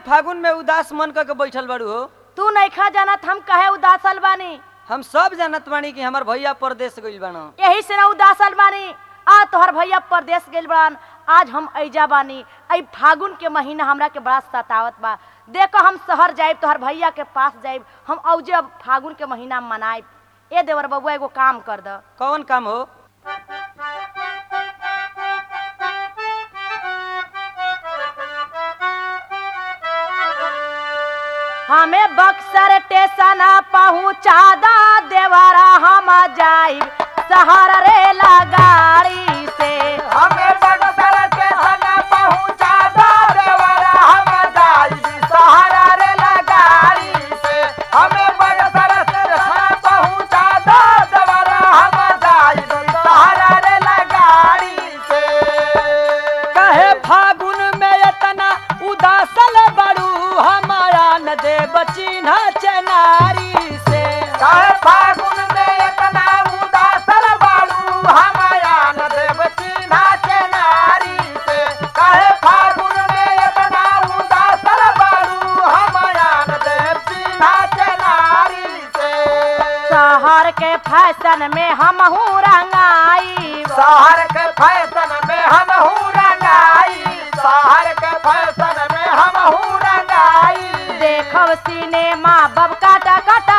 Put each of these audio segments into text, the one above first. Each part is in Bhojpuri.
फागुन में उदास मन करके बैठल बाड़ू हो तू नइखा जानत हम कहे उदासल बानी हम सब जानत बानी कि हमार भैया परदेश गइल बान यही से ना उदासल बानी आ तोहर भैया परदेश गेल बड़ान आज हम ऐजा बानी आई फागुन के महीना हमरा के बड़ा सतावत बा देखो हम शहर जाइब तोहर भैया के पास जाइब हम औजे अब फागुन के महीना मनाइब ए देवर बबुआ एगो काम कर द कौन काम हो हमें बक्सर स्टेशन पहुँचा दा देवरा हम जाइब शहर रेला गाड़ी से हमें बक्सर स्टेशन पहुंचा दो देवरा हम जाई सहारा रे लगाड़ी से हमें बक्सर स्टेशन पहुंचा दो देवरा हम जाई सहारा रे लगाड़ी से कहे फागुन में इतना उदासल बाड़ू हमारा न दे बचिन्हा चनारी से काहे फागुन में इतना उदासल बालू हमाया न देव चिन्हा के नारी से काहे फागुन में इतना उदासल बालू हमाया न देव चिन्हा के नारी से शहर के फैशन में हम रंगाई शहर के फैशन में हम हूँ रंगाई शहर के फैशन में हम हूँ रंगाई देखब सिनेमा बब काटा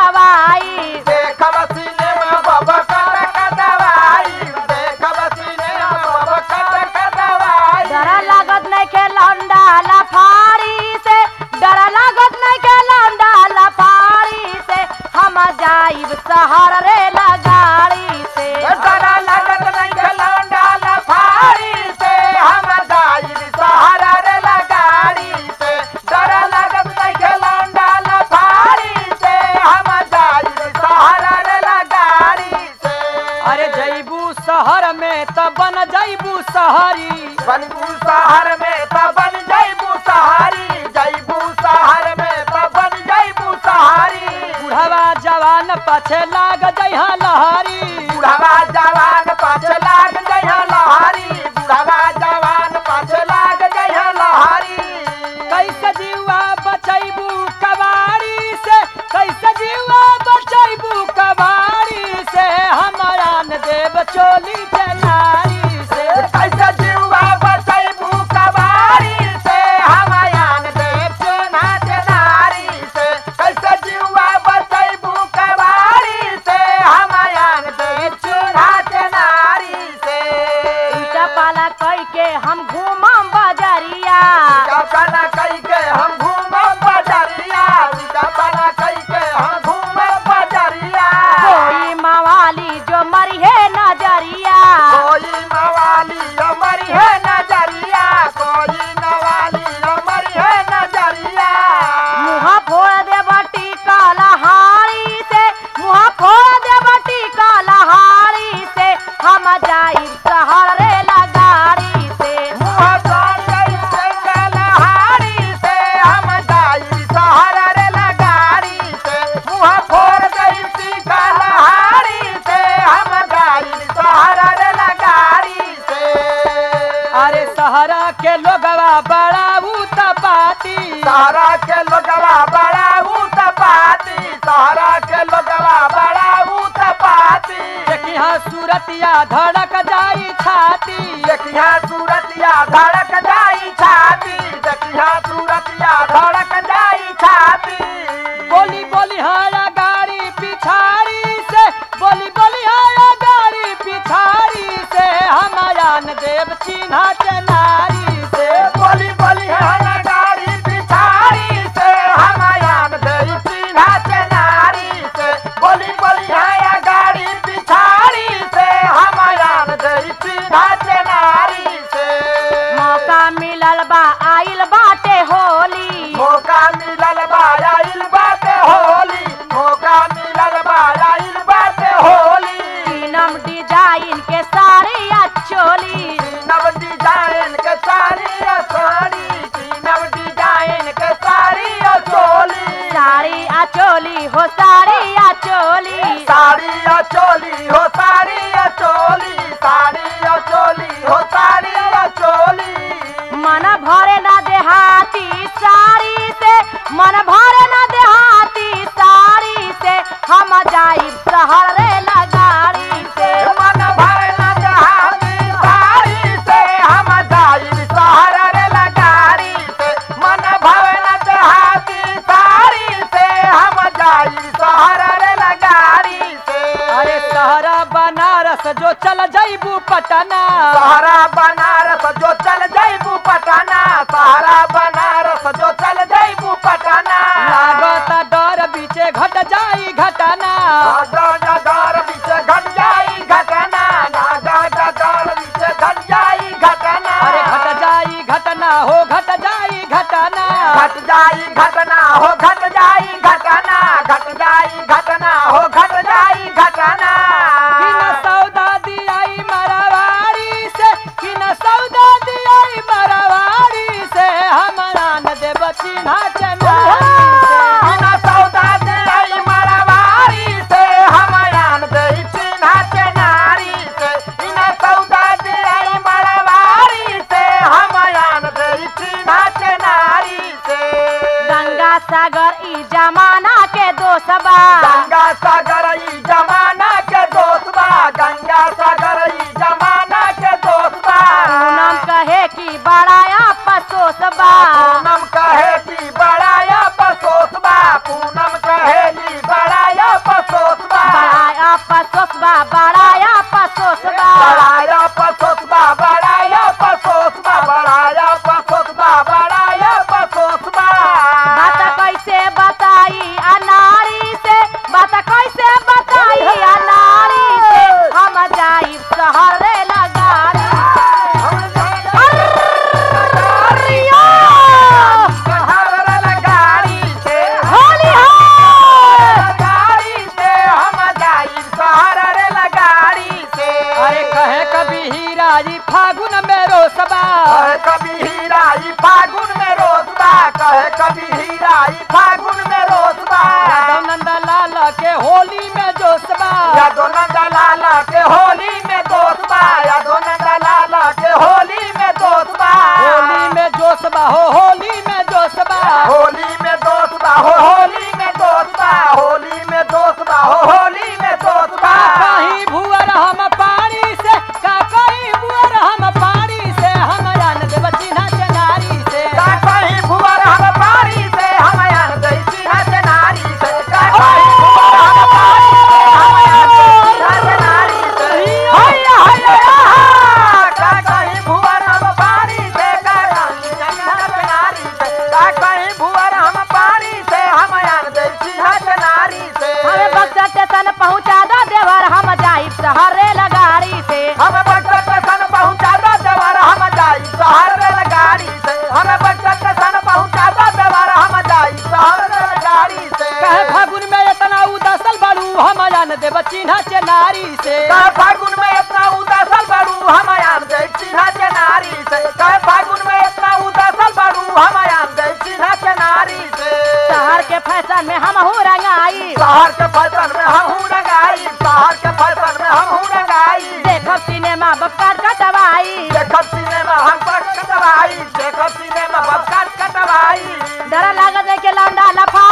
कटवाई देखब सिनेमा बाबा कट कटवाई देखब सिनेमा बाबा कट कटवाई डर लागत नहीं के लौंडा लफारी से डर लागत नहीं के लौंडा लफारी से हम जाइब शहर रे लगाड़ी से डरा लगत नहीं खलौंडा लफारी से हम जाई सहारा रे लगाड़ी से डरा लगत नहीं खलौंडा लफारी से हम जाई सहारा रे लगाड़ी से अरे जैबू शहर में त बन जैबू शहरी बनबू शहर में त बन जैबू सहारी जैबू शहर में त बन जैबू सहारी बुढ़वा जवान पाछे लाग जइहा लहरी बुढ़वा जवान पाछ लाग जइहा लहारी बुढ़वा जवान पाछ लाग जइहा लहारी कैसे जीवा बचैबू कबाड़ी से कैसे जीवा बचैबू कबाड़ी से हमारा न देव चोली चनारी से कैसे जीवा बचैबू कबाड़ी से हमायान देव सेना के नारी से कैसे जीवा बचैबू कबाड़ी से हमायान देव सेना के नारी से उल्टा पाला कई के हम घूमम बजरिया कपना कई के हम घूमब बजरिया कपना कई के हम घूमब बजरिया कोई मवाली जो मरी है नजरिया कोई नवाली अमरी है नजरिया कोई नवाली अमरी है नजरिया मुहा फोड़ दे बटी कालहारी से मुहा फोड़ दे बटी कालहारी से हम जाई शहर रे लगाड़ी से मुँह तोड़ गई से गलहारी से हम जाई सहारा रे लगाड़ी से मुँह फोड़ गई सी गलहारी से हम जाई सहारा रे लगाड़ी से अरे सहरा के लोगवा बड़ा पाती सहारा के लोगवा बड़ा ऊत पाती सहारा के लोगवा बड़ा ऊत पाती देखिया सूरतिया धड़क जाई छाती देखिया सूरतिया धड़क जाई छाती देखिया सूरतिया धड़क जाई छाती बोली बोली हाया गाड़ी पिछाड़ी से बोली बोली हाया गाड़ी पिछाड़ी से हमारा न देव चिन्हा चनारी से बोली बोली हना गाड़ी पिछाड़ी से हमायान दई चिन्हा के नारी से बोली बोली हया गाड़ी पिछाड़ी से हमायान दई चिन्हा के नारी से मौका मिलल बा आइल बाटे होली मौका मिलल बा आइल बाटे होली मौका मिलल बा आइल बाटे होली तीनम डिजाइन के साड़ी या चोली नव डिजाइन के साड़ी और साड़ी नव डिजाइन के साड़ी और चोली साड़ी आ चोली हो साड़ी आ चोली साड़ी और चोली हो साड़ी और चोली साड़ी और चोली हो साड़ी और चोली मन भरे ना देहाती साड़ी से बनारस जो चल जईबू पटना सहारा बनारस जो चल जईबू पटना सहारा बनारस जो चल जईबू पटना लागता डर बीचे घट जाई घटना नागा डर बीच घट जाई घटना नागा डर बीच घट जाई घटना अरे घट जाई घटना हो घट जाई घटना घट जाई घटना हो घट जाई घटना घट जाई घटना हो घट जाई घटना कि न सौदा दियाई मरवाड़ी से कि न सौदा दियाई मरवाड़ी से हमारा न देव चिन्हा चनारी से बिना सौदा दे आई मरवारी से हम आन दई चिन्हा के नारी से बिना सौदा दे आई मरवारी से हम आन दई चिन्हा के नारी से गंगा सागर ई जमाना के दोसबा गंगा सागर ई जमाना के दोस्त बा गंगा सागर ई जमाना के दोस्त बा पूनम कहे कि बड़ा पसोसबा पूनम कहे की बड़ाया पसोस बा पूनम कहे की बड़ाया पसोस बा बड़ा पसोसबा बड़ा पसोसबा बड़ाया पसोस बा बड़ाया पसोस बा बड़ाया पसोस बा बड़ाया पसोस बा बात कैसे बताई अनारी से बात कैसे बताई अनारी से हम जाई शहर रे लगारी अरिया! गाड़ी से होली हो गाड़ी से हम जाई शहर रे लगाड़ी से अरे कहे कभी हीरा जी फागुन में रोसबा कहे कभी हीरा ई फागुन में रोसबा कहे कभी हीरा ई फागुन में रोसबा यादव नंद लाल के होली में जोसबा यादो नंदा लाला के होली में दोस्तबा यादो नंदा लाला के होली में दोस्तबा होली में जोसबा हो होली में जोसबा होली में दोस्तबा हो होली में दोस्तबा होली में दोस्तबा हो होली में दोस्तबा का कहीं भुअर हम पानी से का कहीं भुअर हम पानी से हम जान देव चिन्हा चनारी से का कहीं भुवर हम पारी से हम यार दैसी हज नारी से का कहीं भुवर हम पारी से हम यार दैसी हज नारी से हैया हैया हा! का कहीं भुवर हम पारी से का कहीं हज नारी से का कहीं भुवर हम पारी से हम यार दैसी हज नारी से हमें बक्सर स्टेशन पहुंचा दो देवर हम जाई शहर रे लगारी से हम बक्सर स्टेशन पहुंचा दो देवर हम जाई शहर रेलगाड़ी से हमें बक्सर स्टेशन पहुंचा दो देवर हम जाई शहर रेलगाड़ी से कहे फागुन में इतना उदासल बड़ू हम जान देव चिन्हा चनारी से कहे फागुन में इतना उदासल बड़ू हम आन गए चिन्हा के नारी से कहे फागुन में इतना उदासल बड़ू हम आन गए चिन्हा के नारी से शहर के फैशन में हम हो रंगाई शहर के फैशन में हम हूँ रंगाई शहर के फैशन में हम हूँ रंगाई देखब सिनेमा बक्सर कटवाई देखब सिनेमा हम पर कटवाई देखब सिनेमा बबकाट कटवाई डर लागत है के लौंडा लफा